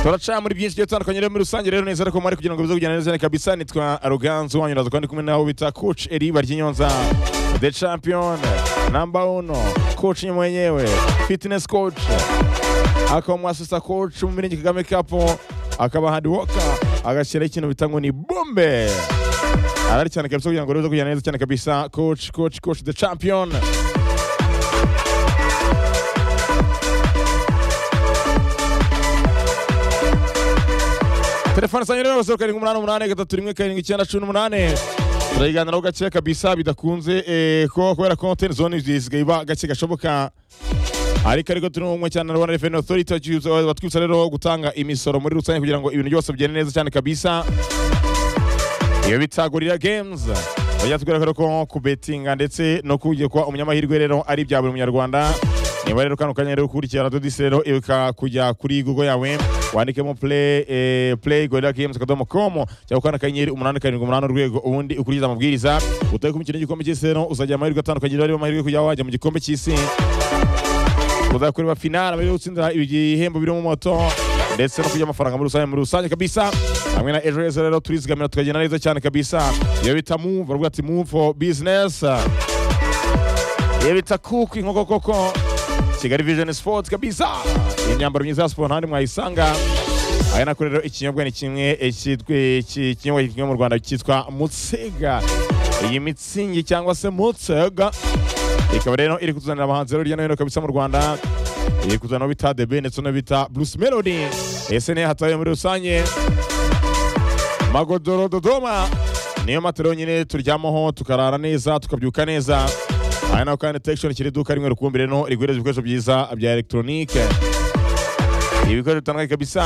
turaca muri byinshi bigiye bitandukanye rero muri rusange rero neza ariko mwari kugira ngo bize kugenda neza kabisa nitwa aruganzu wanyu uraza kandi kumwe naho bita coach eri baryinyonza the champion number uno coach ni mwenyewe fitness coach akaba mwasisa coach mu mirenge kagame cup akaba hard worker agashyiraho ikintu bita ngo ni bombe arari cyane kabisa kugira ngo rero bize kugenda neza cyane kabisa coach coach coach the champion telefone zanyu rero zeru karindwi umunani umunani gatatu rimwe karindwi icyenda cumi n'umunani turayiganiraho gake kabisa bidakunze eh, ko kubera ko ten zone zisigaye iba gake gashoboka ariko ariko turi umwe cyane na Rwanda Revenue Authority batwibutsa- batwibutsa rero gutanga imisoro muri rusange kugira ngo ibintu byose bigende neza cyane kabisa iyo bita gorira games bajya tubwira ko rero ko kubetinga ndetse no kujya kuba umunyamahirwe rero ari ibya buri munyarwanda niba rero kano kanya rero ukurikira radiyo disi rero ibuka kujya kuri google yawe wandikemo play eh, play gorira games akadomo com cyangwa ukanda akanyenyeri umunani karindwi umunani urwego ubundi ukurikiza amabwiriza utari ku mikino y'igikombe cy'isi rero uzagira amahirwe atandukanye rero arimo amahirwe kujya wajya mu gikombe cy'isi kuzakorera finale muri gutsindira ibihembo biri mu moto ndetse no kujya amafaranga muri rusange muri rusange kabisa hamwe na ejo heza rero turizigamira tukagenda neza cyane kabisa iyo bita move baravuga ati move for business iyo bita cook inkoko koko kigali vision sports kabisa imyambaro myiza ya siporo ntahandi mwayisanga aya nako rero ikinyobwa ni kimwe eh, cyitwa- iki- ikinyobwa kimwe mu rwanda cyitwa mutsega iyi mitsingi cyangwa se mutsega ikaba rero iri kuzanira abahanzi rero hirya no hino kabisa mu rwanda iri kuzana abo bita debe ndetse no bita bruce melody ese niyo hataye muri rusange magodoro dodoma niyo matero nyine turyamaho tukarara neza tukabyuka neza aha naho kandi tekishoni kiri iduka rimwe rukumbi rero riguhereza ibikoresho byiza bya elegitoronike ibikoresho bitandukanye kabisa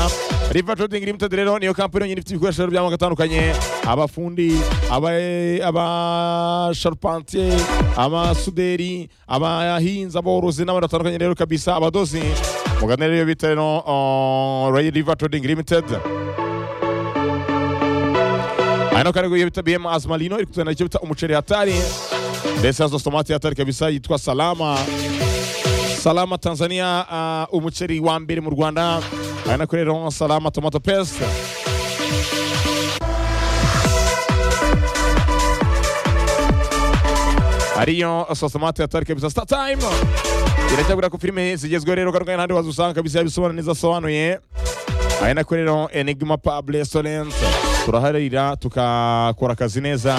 riva trading limited rero niyo kampani yonyine ifite ibikoresho rero by'amoko atandukanye abafundi aba- abasharupantiye abasuderi abahinzi aborozi n'abantu batandukanye rero kabisa abadozi mugane rero iyo bita rero uh, riva trading limited hano kandi iyo bita bm azmalino iri kutuzanira icyo bita umuceri hatari mbese hazo tomati hatari kabisa yitwa salama Salama Tanzania, uh, umuceri wa mbere mu Rwanda ari nako rero Salama Tomato Paste. ariyo sosomate yatari kabisa star time iracyagura ko filime zigezweho rero kandi ntandi wazusanga kabisa yabisobanura neza asobanuye ari nako rero enigma pub restaurant turaharira tukakora akazi neza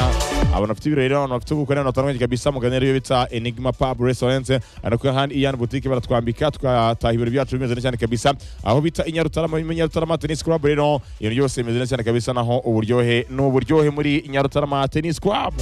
abantu bafite ibirori rero abantu bafite ubukwe n'abantu batandukanye kabisa mugane rero iyo bita enigma pub restaurant ari nako handi iyani butike baratwambika tukataha ibirori byacu bimeze neza cyane kabisa aho bita inyarutarama birimo inyarutarama tennis club rero ibintu byose bimeze neza cyane kabisa naho uburyohe ni uburyohe muri inyarutarama tennis club